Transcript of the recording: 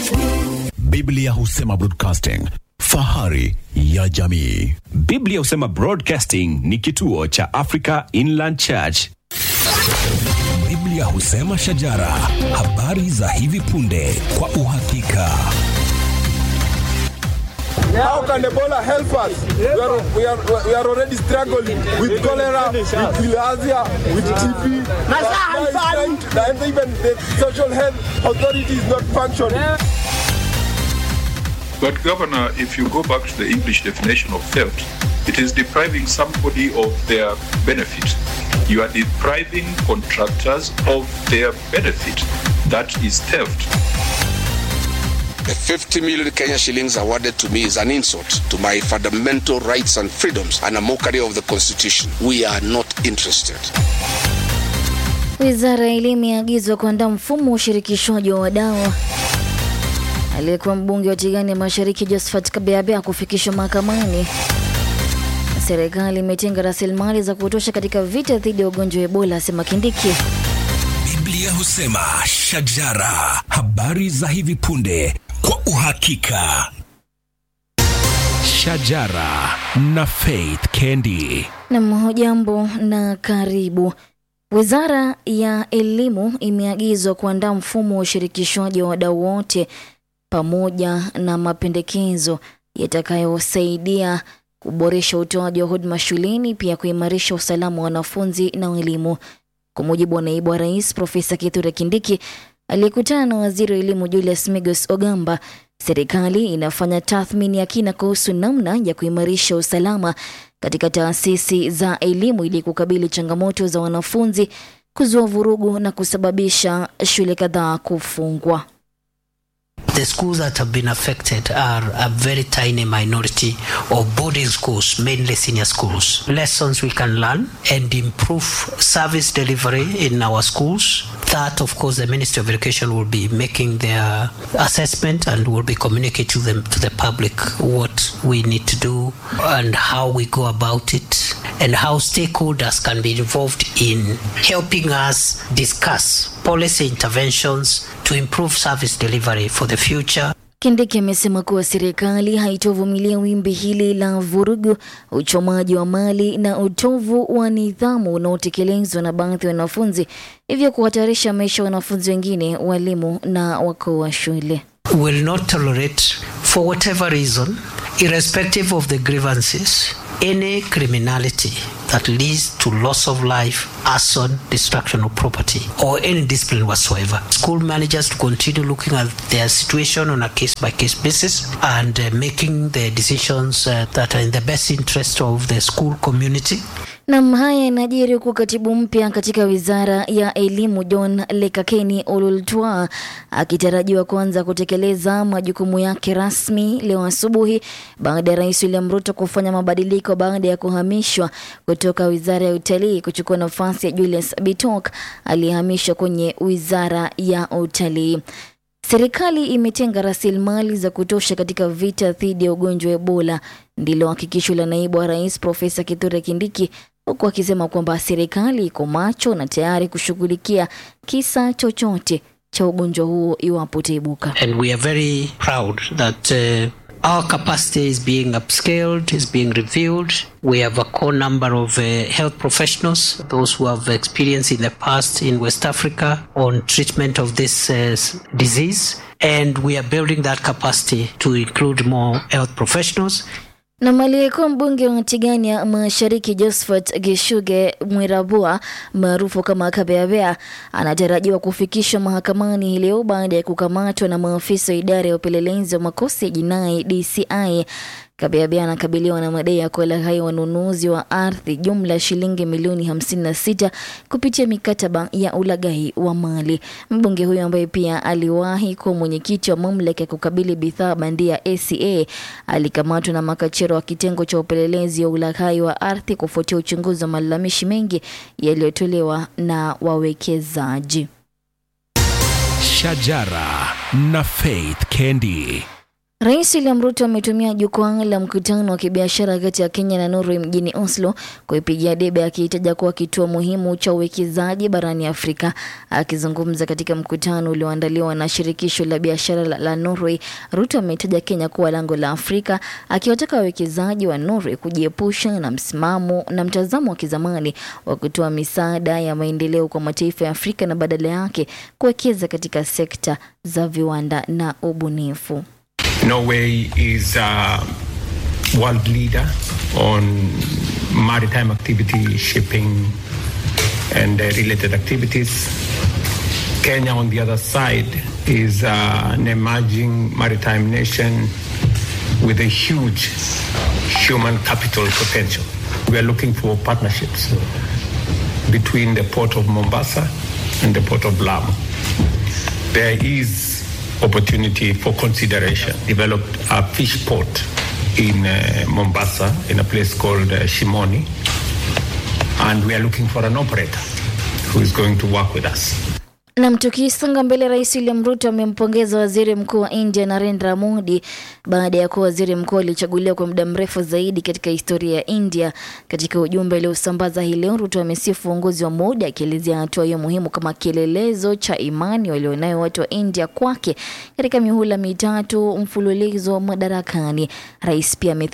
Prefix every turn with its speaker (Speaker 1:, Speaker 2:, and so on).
Speaker 1: Biblia husema broadcasting, fahari ya jamii.
Speaker 2: Biblia husema Broadcasting ni kituo cha Africa Inland Church.
Speaker 3: Biblia husema shajara, habari za hivi punde kwa uhakika.
Speaker 4: How can Ebola help us? We are, we are, we are already struggling with cholera, with bilharzia, with TB. Now it's trying to- And even the social health authority is not functioning.
Speaker 5: But, Governor, if you go back to the English definition of theft, it is depriving somebody of their benefit. You are depriving contractors of their benefit. That is theft.
Speaker 6: The 50 million Kenya shillings awarded to me is an insult to my fundamental rights and freedoms and a mockery of the Constitution. We are not interested.
Speaker 7: Wizara ya Elimu imeagizwa kuandaa mfumo wa ushirikishwaji wa wadau. Aliyekuwa mbunge wa Tigani ya Mashariki Josephat Kabeabea kufikishwa mahakamani. Serikali imetenga rasilimali za kutosha katika vita dhidi ya ugonjwa wa Ebola, asema Kindiki.
Speaker 3: Biblia husema shajara, habari za hivi punde kwa uhakika. Shajara na Faith Kendi.
Speaker 7: Nam, hujambo na karibu. Wizara ya Elimu imeagizwa kuandaa mfumo wa ushirikishwaji wa wadau wote pamoja na mapendekezo yatakayosaidia kuboresha utoaji wa huduma shuleni, pia kuimarisha usalama wa wanafunzi na walimu. Kwa mujibu wa naibu wa rais Profesa Kithure Kindiki aliyekutana na waziri wa elimu Julius Migos Ogamba, serikali inafanya tathmini ya kina kuhusu namna ya kuimarisha usalama katika taasisi za elimu ili kukabili changamoto za wanafunzi kuzua vurugu na kusababisha shule kadhaa kufungwa.
Speaker 8: The schools that have been affected are a very tiny minority of boarding schools, mainly senior schools. Lessons we can learn and improve service delivery in our schools. That, of course, the Ministry of Education will be making their assessment and will be communicating to them to the public what we need to do and how we go about it and how stakeholders can be involved in helping us discuss policy interventions to improve service delivery for the future.
Speaker 7: Kindiki amesema kuwa serikali haitovumilia wimbi hili la vurugu, uchomaji wa mali na utovu wa nidhamu unaotekelezwa na baadhi ya wanafunzi, hivyo kuhatarisha maisha ya wanafunzi wengine, walimu na wakuu wa shule.
Speaker 8: Will not tolerate, for whatever reason, irrespective of the grievances, any criminality that leads to loss of life, arson, destruction of property, or any discipline whatsoever. School managers to continue looking at their situation on a case by case basis and uh, making the decisions uh, that are in the best interest of the school community.
Speaker 7: Nam, haya yanajiri huku katibu mpya katika wizara ya elimu John Lekakeni Ololtwa akitarajiwa kuanza kutekeleza majukumu yake rasmi leo asubuhi baada ya rais William Ruto kufanya mabadiliko baada ya kuhamishwa kutoka wizara ya utalii kuchukua nafasi ya Julius Bitok aliyehamishwa kwenye wizara ya utalii. Serikali imetenga rasilimali za kutosha katika vita dhidi ya ugonjwa wa Ebola, ndilo hakikisho la naibu wa rais Profesa Kithure Kindiki, huku akisema kwamba serikali iko macho na tayari kushughulikia kisa chochote cha ugonjwa huo iwapo utaibuka.
Speaker 8: and we are very proud that uh, our capacity is being upscaled, is being reviewed. We have a core number of uh, health professionals, those who have experience in the past in West Africa on treatment of this uh, s- disease. And we are building that capacity to include more health professionals
Speaker 7: Na aliyekuwa mbunge wa Tigania Mashariki Josephat Geshuge Mwirabua maarufu kama Kabeabea anatarajiwa kufikishwa mahakamani hii leo baada ya kukamatwa na maafisa wa idara ya upelelezi wa makosa ya jinai DCI. Kabeabea anakabiliwa na madai ya kuwalaghai wanunuzi wa ardhi jumla ya shilingi milioni 56 kupitia mikataba ya ulaghai wa mali. Mbunge huyo ambaye pia aliwahi kuwa mwenyekiti wa mamlaka ya kukabili bidhaa bandia ACA alikamatwa na makachero wa kitengo cha upelelezi wa ulaghai wa ardhi kufuatia uchunguzi wa malalamishi mengi yaliyotolewa na wawekezaji.
Speaker 3: Shajara na Faith Kendi.
Speaker 7: Rais William Ruto ametumia jukwaa la mkutano wa kibiashara kati ya Kenya na Norway mjini Oslo kuipigia debe akihitaja kuwa kituo muhimu cha uwekezaji barani Afrika. Akizungumza katika mkutano ulioandaliwa na shirikisho la biashara la, la Norway, Ruto ametaja Kenya kuwa lango la Afrika, akiwataka wawekezaji wa Norway kujiepusha na msimamo na mtazamo wa kizamani wa kutoa misaada ya maendeleo kwa mataifa ya Afrika na badala yake kuwekeza katika sekta za viwanda na ubunifu.
Speaker 9: Norway is a world leader on maritime activity, shipping, and uh, related activities. Kenya, on the other side, is uh, an emerging maritime nation with a huge human capital potential. We are looking for partnerships between the port of Mombasa and the port of Lamu. There is opportunity for consideration. Developed a fish port in uh, Mombasa in a place called uh, Shimoni, and we are looking for an operator who is going to work with us.
Speaker 7: Nam, tukisonga mbele, Rais William Ruto amempongeza waziri mkuu wa India Narendra Modi baada ya kuwa waziri mkuu alichaguliwa kwa muda mrefu zaidi katika historia ya India. Katika ujumbe aliosambaza hii leo, Ruto amesifu uongozi wa Modi akielezea hatua hiyo muhimu kama kielelezo cha imani walionayo watu wa India kwake katika mihula mitatu mfululizo madarakani. Rais pia